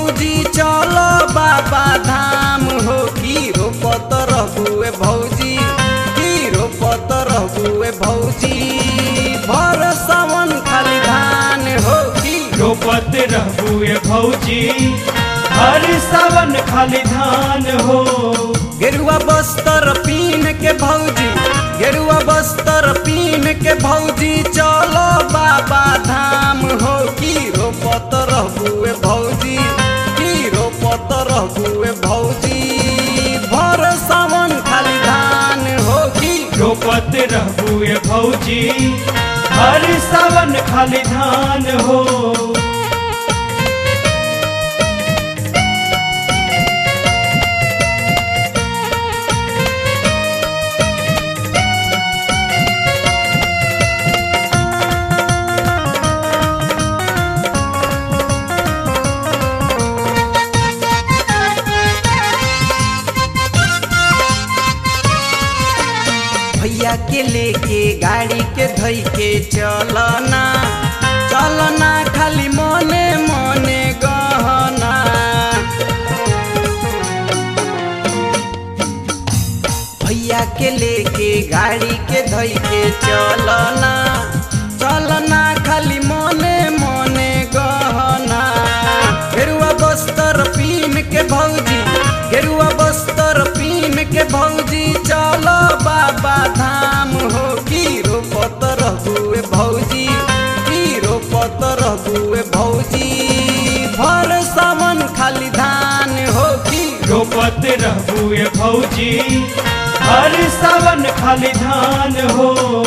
भौजी चलो बाबा धाम हो की रोपत रहुए भौजी की रोपत रहुए भौजी भर सावन खाली धान हो की रोपत रहबुए भौजी हर सावन खाली धान हो गेरुआ बस्तर पीन के भौजी गेरुआ बस्तर पीन के भौजी चलो बाबा धाम हो की रोपत रहुए भौजी की रोपत रहुए भौजी भर सावन खाली धान हो की रोपत रहबुए भौजी हर सावन खाली धान हो भैया के लेके गाड़ी के धई के चलना चलना खाली मने मने गहना भैया के लेके गाड़ी के धई के चलना चलना खाली मने मने गहना गेरुआ बस्तर पीन के भौजी गेरुआ बस्तर पीन के भौजी चलो बाबा धाम हो की रोपत रहुए भौजी की रोपत रहुए भौजी भर सावन खाली धान हो की रोपत रहबुए भौजी हर सावन खाली धान हो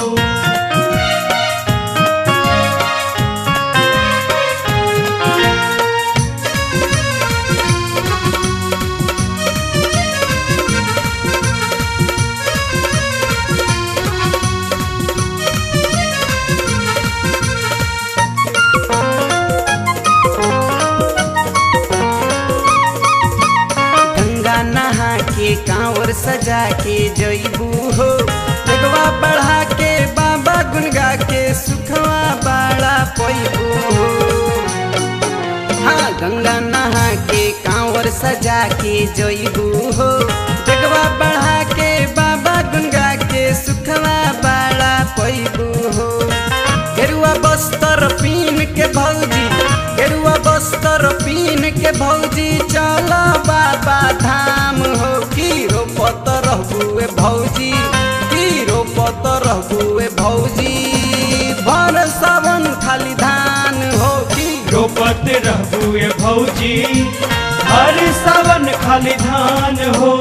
गंगा नहा के कांवर सजा के जईबू हो जगवा बढ़ा के बाबा गुनगा के सुखवा बाड़ा पैबू हो हाँ गंगा नहा के कांवर सजा के जईबू हो जगवा बढ़ा के बाबा गुनगा के सुखवा बाड़ा पैबू हो गेरुआ बस्तर पीन के भौजी गेरुआ बस्तर पीन के भौजी चलो बाबा धाम हो की रोपत रहुए भौजी की रोपत रहुए भौजी भर सावन खाली धान हो की रोपत रहबुए भौजी हर सावन खाली धान हो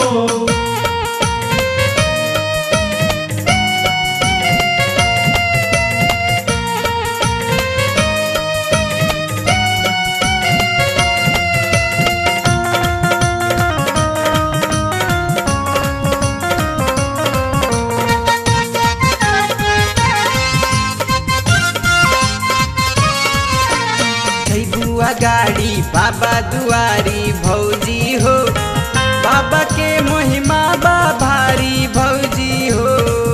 बुआ गाड़ी बाबा दुआरी भौजी हो बाबा के महिमा बा भारी भौजी हो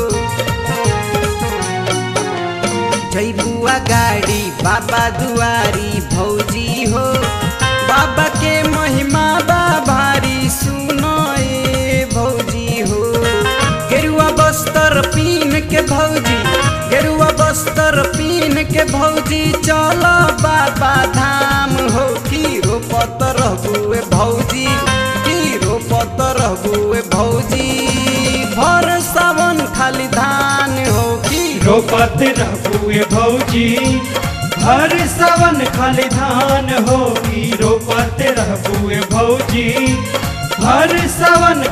जय बुआ गाड़ी बाबा दुआरी भौजी हो बाबा के महिमा बा भारी सुनो ए भौजी हो गेरुआ बस्तर पीन के भौजी गेरुआ बस्तर पीन के भौजी चलो बाबा धाम हो की रोपत रहुए भौजी की रोपत रहुए भौजी भर सावन खाली धान हो की रोपत रहबुए भौजी हर सावन खाली धान होगी रोपत रहबुए भौजी हर सावन